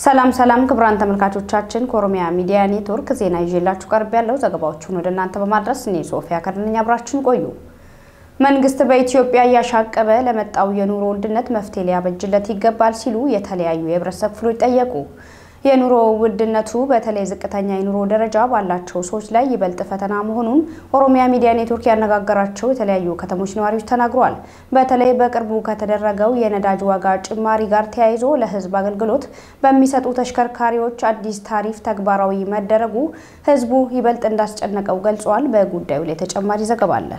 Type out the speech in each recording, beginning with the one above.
ሰላም ሰላም ክቡራን ተመልካቾቻችን ከኦሮሚያ ሚዲያ ኔትወርክ ዜና ይዤላችሁ ቀርብ ያለው ዘገባዎቹን ወደ እናንተ በማድረስ እኔ ሶፊያ ከድነኛ አብራችሁን ቆዩ። መንግስት በኢትዮጵያ እያሻቀበ ለመጣው የኑሮ ውድነት መፍትሄ ሊያበጅለት ይገባል ሲሉ የተለያዩ የህብረተሰብ ክፍሎች ጠየቁ። የኑሮ ውድነቱ በተለይ ዝቅተኛ የኑሮ ደረጃ ባላቸው ሰዎች ላይ ይበልጥ ፈተና መሆኑን ኦሮሚያ ሚዲያ ኔትወርክ ያነጋገራቸው የተለያዩ ከተሞች ነዋሪዎች ተናግረዋል። በተለይ በቅርቡ ከተደረገው የነዳጅ ዋጋ ጭማሪ ጋር ተያይዞ ለህዝብ አገልግሎት በሚሰጡ ተሽከርካሪዎች አዲስ ታሪፍ ተግባራዊ መደረጉ ህዝቡ ይበልጥ እንዳስጨነቀው ገልጿል። በጉዳዩ ላይ ተጨማሪ ዘገባ አለን።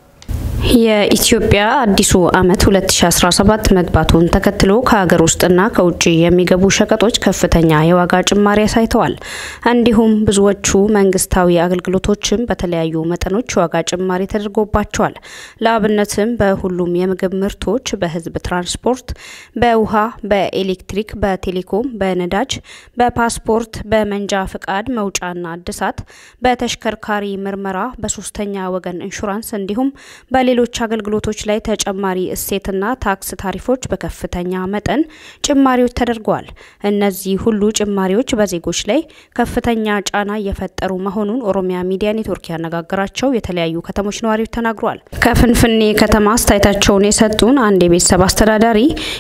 የኢትዮጵያ አዲሱ ዓመት 2017 መግባቱን ተከትሎ ከሀገር ውስጥና ከውጭ የሚገቡ ሸቀጦች ከፍተኛ የዋጋ ጭማሪ አሳይተዋል። እንዲሁም ብዙዎቹ መንግስታዊ አገልግሎቶችም በተለያዩ መጠኖች ዋጋ ጭማሪ ተደርጎባቸዋል። ለአብነትም በሁሉም የምግብ ምርቶች፣ በህዝብ ትራንስፖርት፣ በውሃ፣ በኤሌክትሪክ፣ በቴሌኮም፣ በነዳጅ፣ በፓስፖርት፣ በመንጃ ፍቃድ መውጫና እድሳት፣ በተሽከርካሪ ምርመራ፣ በሶስተኛ ወገን ኢንሹራንስ እንዲሁም በሌሎች አገልግሎቶች ላይ ተጨማሪ እሴትና ታክስ ታሪፎች በከፍተኛ መጠን ጭማሪዎች ተደርገዋል። እነዚህ ሁሉ ጭማሪዎች በዜጎች ላይ ከፍተኛ ጫና እየፈጠሩ መሆኑን ኦሮሚያ ሚዲያ ኔትወርክ ያነጋገራቸው የተለያዩ ከተሞች ነዋሪዎች ተናግረዋል። ከፍንፍኔ ከተማ አስተያየታቸውን የሰጡን አንድ የቤተሰብ አስተዳዳሪ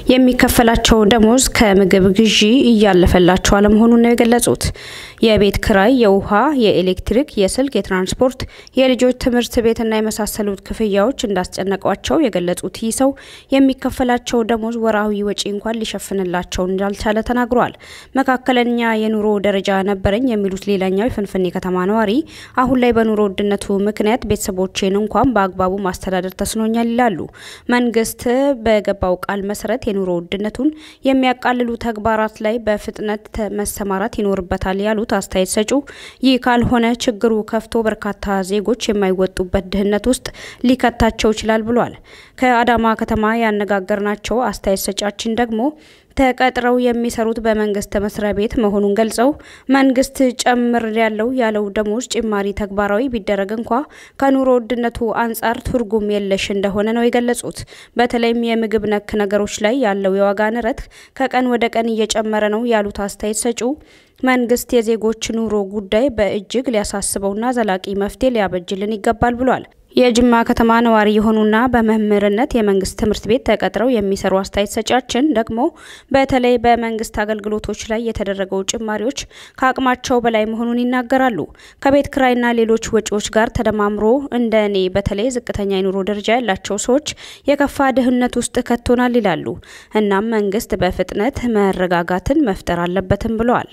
የሚከፈላቸው ደሞዝ ከምግብ ግዢ እያለፈላቸው አለመሆኑን ነው የገለጹት። የቤት ክራይ፣ የውሃ፣ የኤሌክትሪክ፣ የስልክ፣ የትራንስፖርት፣ የልጆች ትምህርት ቤትና የመሳሰሉት ክፍያዎች እንዳስጨነቋቸው የገለጹት ይህ ሰው የሚከፈላቸው ደሞዝ ወርሃዊ ወጪ እንኳን ሊሸፍንላቸው እንዳልቻለ ተናግሯል። መካከለኛ የኑሮ ደረጃ ነበረኝ የሚሉት ሌላኛው የፍንፍኔ ከተማ ነዋሪ አሁን ላይ በኑሮ ውድነቱ ምክንያት ቤተሰቦቼን እንኳን በአግባቡ ማስተዳደር ተስኖኛል ይላሉ። መንግስት በገባው ቃል መሰረት የኑሮ ውድነቱን የሚያቃልሉ ተግባራት ላይ በፍጥነት መሰማራት ይኖርበታል ያሉት አስተያየት ሰጪው ይህ ካልሆነ ችግሩ ከፍቶ በርካታ ዜጎች የማይወጡበት ድህነት ውስጥ ሊከታቸው ይችላል ብሏል። ከአዳማ ከተማ ያነጋገርናቸው አስተያየት ሰጫችን ደግሞ ተቀጥረው የሚሰሩት በመንግስት መስሪያ ቤት መሆኑን ገልጸው መንግስት ጨምር ያለው ያለው ደሞዝ ጭማሪ ተግባራዊ ቢደረግ እንኳ ከኑሮ ውድነቱ አንጻር ትርጉም የለሽ እንደሆነ ነው የገለጹት። በተለይም የምግብ ነክ ነገሮች ላይ ያለው የዋጋ ንረት ከቀን ወደ ቀን እየጨመረ ነው ያሉት አስተያየት ሰጪው መንግስት የዜጎች ኑሮ ጉዳይ በእጅግ ሊያሳስበውና ዘላቂ መፍትሄ ሊያበጅልን ይገባል ብሏል። የጅማ ከተማ ነዋሪ የሆኑና በመምህርነት የመንግስት ትምህርት ቤት ተቀጥረው የሚሰሩ አስተያየት ሰጫችን ደግሞ በተለይ በመንግስት አገልግሎቶች ላይ የተደረገው ጭማሪዎች ከአቅማቸው በላይ መሆኑን ይናገራሉ። ከቤት ክራይና ሌሎች ወጪዎች ጋር ተደማምሮ እንደ እኔ በተለይ ዝቅተኛ የኑሮ ደረጃ ያላቸው ሰዎች የከፋ ድህነት ውስጥ ከቶናል ይላሉ። እናም መንግስት በፍጥነት መረጋጋትን መፍጠር አለበትም ብለዋል።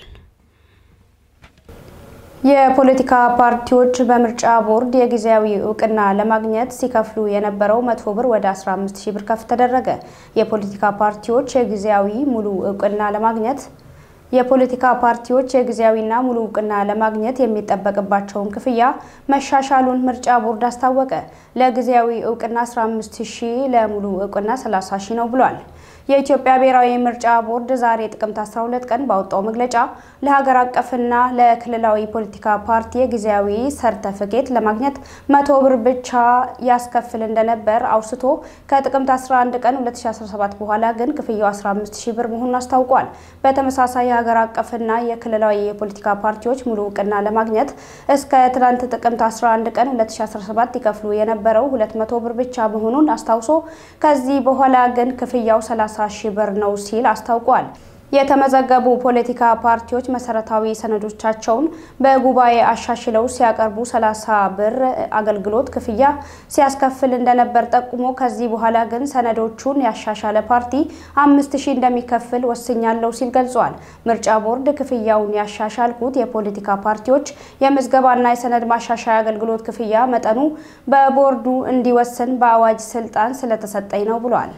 የፖለቲካ ፓርቲዎች በምርጫ ቦርድ የጊዜያዊ እውቅና ለማግኘት ሲከፍሉ የነበረው መቶ ብር ወደ 15 ሺህ ብር ከፍ ተደረገ። የፖለቲካ ፓርቲዎች የጊዜያዊ ሙሉ እውቅና ለማግኘት የፖለቲካ ፓርቲዎች የጊዜያዊና ሙሉ እውቅና ለማግኘት የሚጠበቅባቸውን ክፍያ መሻሻሉን ምርጫ ቦርድ አስታወቀ። ለጊዜያዊ እውቅና 15 ሺህ ለሙሉ እውቅና 30 ሺህ ነው ብሏል። የኢትዮጵያ ብሔራዊ ምርጫ ቦርድ ዛሬ ጥቅምት 12 ቀን ባወጣው መግለጫ ለሀገር አቀፍና ለክልላዊ ፖለቲካ ፓርቲ የጊዜያዊ ሰርተፍኬት ለማግኘት መቶ ብር ብቻ ያስከፍል እንደነበር አውስቶ ከጥቅምት 11 ቀን 2017 በኋላ ግን ክፍያው 15 ሺህ ብር መሆኑን አስታውቋል። በተመሳሳይ የሀገር አቀፍና የክልላዊ የፖለቲካ ፓርቲዎች ሙሉ እውቅና ለማግኘት እስከ ትናንት ጥቅምት 11 ቀን 2017 ይከፍሉ የነበረው 200 ብር ብቻ መሆኑን አስታውሶ ከዚህ በኋላ ግን ክፍያው 30 ሺህ ብር ነው ሲል አስታውቋል። የተመዘገቡ ፖለቲካ ፓርቲዎች መሰረታዊ ሰነዶቻቸውን በጉባኤ አሻሽለው ሲያቀርቡ 30 ብር አገልግሎት ክፍያ ሲያስከፍል እንደነበር ጠቁሞ ከዚህ በኋላ ግን ሰነዶቹን ያሻሻለ ፓርቲ አምስት ሺህ እንደሚከፍል ወስኛለሁ ሲል ገልጿል። ምርጫ ቦርድ ክፍያውን ያሻሻልኩት የፖለቲካ ፓርቲዎች የምዝገባና የሰነድ ማሻሻያ አገልግሎት ክፍያ መጠኑ በቦርዱ እንዲወስን በአዋጅ ስልጣን ስለተሰጠኝ ነው ብሏል።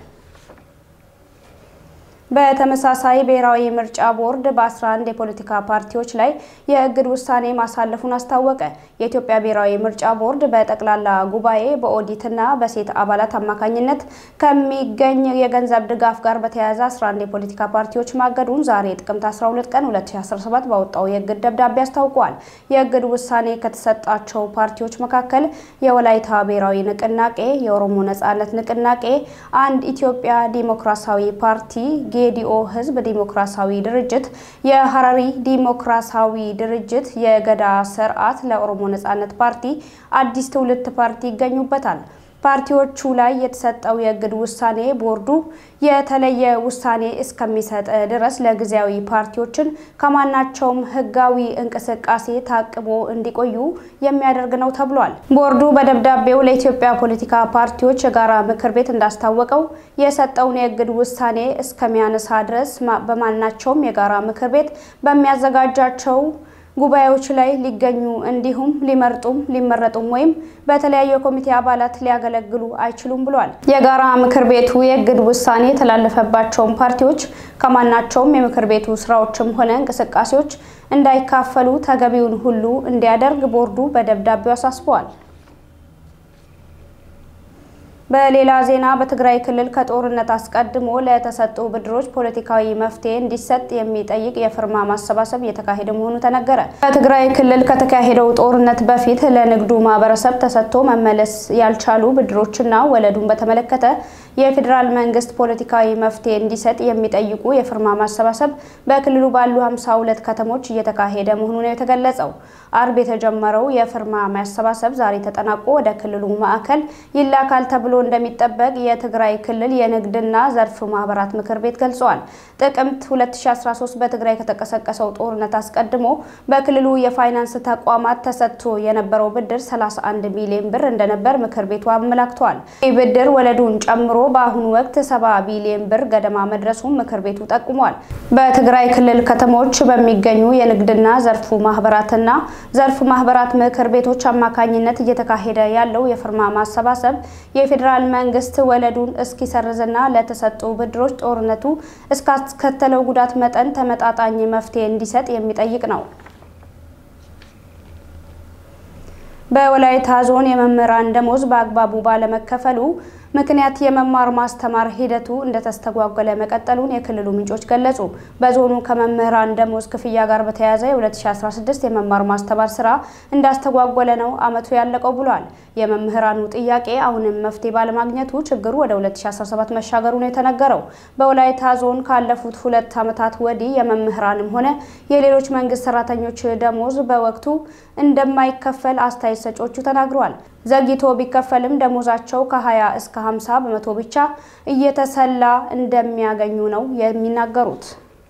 በተመሳሳይ ብሔራዊ ምርጫ ቦርድ በ11 የፖለቲካ ፓርቲዎች ላይ የእግድ ውሳኔ ማሳለፉን አስታወቀ። የኢትዮጵያ ብሔራዊ ምርጫ ቦርድ በጠቅላላ ጉባኤ በኦዲትና በሴት አባላት አማካኝነት ከሚገኝ የገንዘብ ድጋፍ ጋር በተያያዘ 11 የፖለቲካ ፓርቲዎች ማገዱን ዛሬ ጥቅምት 12 ቀን 2017 ባወጣው የእግድ ደብዳቤ አስታውቋል። የእግድ ውሳኔ ከተሰጣቸው ፓርቲዎች መካከል የወላይታ ብሔራዊ ንቅናቄ፣ የኦሮሞ ነጻነት ንቅናቄ፣ አንድ ኢትዮጵያ ዲሞክራሲያዊ ፓርቲ የጌዲኦ ህዝብ ዲሞክራሲያዊ ድርጅት፣ የሀረሪ ዲሞክራሲያዊ ድርጅት፣ የገዳ ስርዓት ለኦሮሞ ነጻነት ፓርቲ፣ አዲስ ትውልድ ፓርቲ ይገኙበታል። ፓርቲዎቹ ላይ የተሰጠው የእግድ ውሳኔ ቦርዱ የተለየ ውሳኔ እስከሚሰጥ ድረስ ለጊዜያዊ ፓርቲዎችን ከማናቸውም ህጋዊ እንቅስቃሴ ታቅቦ እንዲቆዩ የሚያደርግ ነው ተብሏል። ቦርዱ በደብዳቤው ለኢትዮጵያ ፖለቲካ ፓርቲዎች የጋራ ምክር ቤት እንዳስታወቀው የሰጠውን የእግድ ውሳኔ እስከሚያነሳ ድረስ በማናቸውም የጋራ ምክር ቤት በሚያዘጋጃቸው ጉባኤዎች ላይ ሊገኙ እንዲሁም ሊመርጡም ሊመረጡም ወይም በተለያዩ የኮሚቴ አባላት ሊያገለግሉ አይችሉም ብሏል። የጋራ ምክር ቤቱ የእግድ ውሳኔ የተላለፈባቸውን ፓርቲዎች ከማናቸውም የምክር ቤቱ ስራዎችም ሆነ እንቅስቃሴዎች እንዳይካፈሉ ተገቢውን ሁሉ እንዲያደርግ ቦርዱ በደብዳቤው አሳስበዋል። በሌላ ዜና በትግራይ ክልል ከጦርነት አስቀድሞ ለተሰጡ ብድሮች ፖለቲካዊ መፍትሄ እንዲሰጥ የሚጠይቅ የፊርማ ማሰባሰብ እየተካሄደ መሆኑ ተነገረ። በትግራይ ክልል ከተካሄደው ጦርነት በፊት ለንግዱ ማህበረሰብ ተሰጥቶ መመለስ ያልቻሉ ብድሮችና ወለዱን በተመለከተ የፌዴራል መንግስት ፖለቲካዊ መፍትሄ እንዲሰጥ የሚጠይቁ የፊርማ ማሰባሰብ በክልሉ ባሉ 52 ከተሞች እየተካሄደ መሆኑ ነው የተገለጸው። አርብ የተጀመረው የፊርማ ማሰባሰብ ዛሬ ተጠናቆ ወደ ክልሉ ማዕከል ይላካል ተብሎ እንደሚጠበቅ የትግራይ ክልል የንግድና ዘርፍ ማህበራት ምክር ቤት ገልጸዋል። ጥቅምት 2013 በትግራይ ከተቀሰቀሰው ጦርነት አስቀድሞ በክልሉ የፋይናንስ ተቋማት ተሰጥቶ የነበረው ብድር 31 ቢሊዮን ብር እንደነበር ምክር ቤቱ አመላክቷል። ይህ ብድር ወለዱን ጨምሮ በአሁኑ ወቅት 70 ቢሊዮን ብር ገደማ መድረሱን ምክር ቤቱ ጠቁሟል። በትግራይ ክልል ከተሞች በሚገኙ የንግድና ዘርፉ ማህበራትና ዘርፍ ማህበራት ምክር ቤቶች አማካኝነት እየተካሄደ ያለው የፊርማ ማሰባሰብ የፌዴራል መንግስት ወለዱን እስኪሰርዝና ለተሰጡ ብድሮች ጦርነቱ እስካስከተለው ጉዳት መጠን ተመጣጣኝ መፍትሄ እንዲሰጥ የሚጠይቅ ነው። በወላይታ ዞን የመምህራን ደሞዝ በአግባቡ ባለመከፈሉ ምክንያት የመማር ማስተማር ሂደቱ እንደተስተጓጎለ መቀጠሉን የክልሉ ምንጮች ገለጹ። በዞኑ ከመምህራን ደሞዝ ክፍያ ጋር በተያያዘ የ2016 የመማር ማስተማር ስራ እንዳስተጓጎለ ነው ዓመቱ ያለቀው ብሏል። የመምህራኑ ጥያቄ አሁንም መፍትሄ ባለማግኘቱ ችግሩ ወደ 2017 መሻገሩ ነው የተነገረው። በወላይታ ዞን ካለፉት ሁለት ዓመታት ወዲህ የመምህራንም ሆነ የሌሎች መንግስት ሰራተኞች ደሞዝ በወቅቱ እንደማይከፈል አስተያየት ሰጪዎቹ ተናግረዋል። ዘግይቶ ቢከፈልም ደሞዛቸው ከ20 እስከ 50 በመቶ ብቻ እየተሰላ እንደሚያገኙ ነው የሚናገሩት።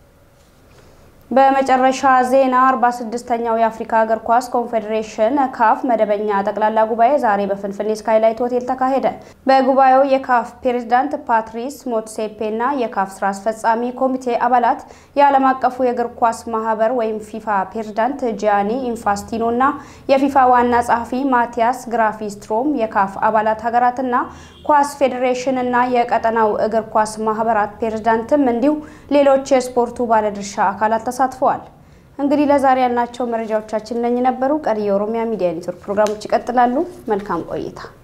በመጨረሻ ዜና 46ኛው የአፍሪካ እግር ኳስ ኮንፌዴሬሽን ካፍ መደበኛ ጠቅላላ ጉባኤ ዛሬ በፍንፍኔ ስካይላይት ሆቴል ተካሄደ። በጉባኤው የካፍ ፕሬዝዳንት ፓትሪስ ሞትሴፔ እና የካፍ ስራ አስፈጻሚ ኮሚቴ አባላት፣ የዓለም አቀፉ የእግር ኳስ ማህበር ወይም ፊፋ ፕሬዝዳንት ጂያኒ ኢንፋስቲኖ እና የፊፋ ዋና ጸሐፊ ማቲያስ ግራፊስትሮም፣ የካፍ አባላት ሀገራትና ኳስ ፌዴሬሽን እና የቀጠናው እግር ኳስ ማህበራት ፕሬዝዳንትም እንዲሁ ሌሎች የስፖርቱ ባለድርሻ አካላት ተሳትፈዋል። እንግዲህ ለዛሬ ያልናቸው መረጃዎቻችን እነኚህ ነበሩ። ቀሪ የኦሮሚያ ሚዲያ ኔትወርክ ፕሮግራሞች ይቀጥላሉ። መልካም ቆይታ